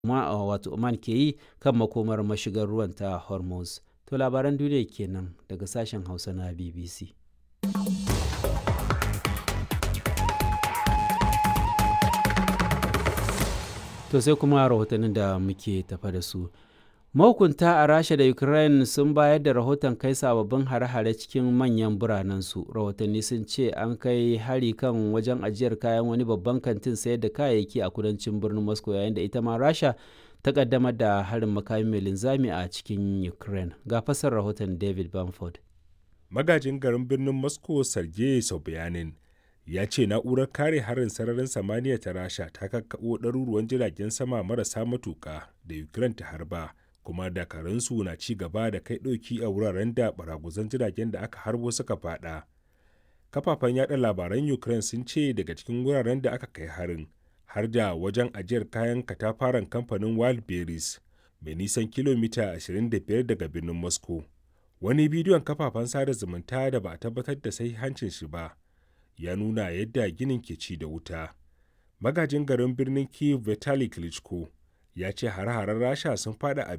wato Oman ke yi kan makomar mashigar ruwan ta Hormuz. To labaran duniya kenan daga sashen Hausa na BBC. To sai kuma rahotannin da muke tafa da su. Mahukunta a Rasha da Ukraine sun bayar da rahoton kai sababbin hare-hare cikin manyan biranensu. Rahotanni sun ce an kai hari kan wajen ajiyar kayan wani babban kantin sayar da kayayyaki a kudancin birnin Moscow yayin da ita ma Rasha ta kaddamar da harin makami mai linzami a cikin Ukraine. Ga fasar rahoton David Bamford. Magajin garin birnin Moscow Sergei Sobyanin ya ce na'urar kare harin sararin samaniya ta Rasha ta kakkaɓo ɗaruruwan jiragen sama marasa matuƙa da Ukraine ta harba. kuma dakarunsu na ci gaba da kai ɗauki a wuraren da baraguzan jiragen da aka harbo suka fada kafafen yada labaran ukraine sun ce daga cikin wuraren da aka kai harin har da wajen ajiyar kayan katafaren kamfanin wildberries mai nisan kilomita 25 daga birnin moscow wani bidiyon kafafen sada zumunta da ba a tabbatar da hancin shi ba ya nuna yadda ginin ke ci da wuta magajin garin birnin kiev vitali klitschko ya ce hare-haren rasha sun fada a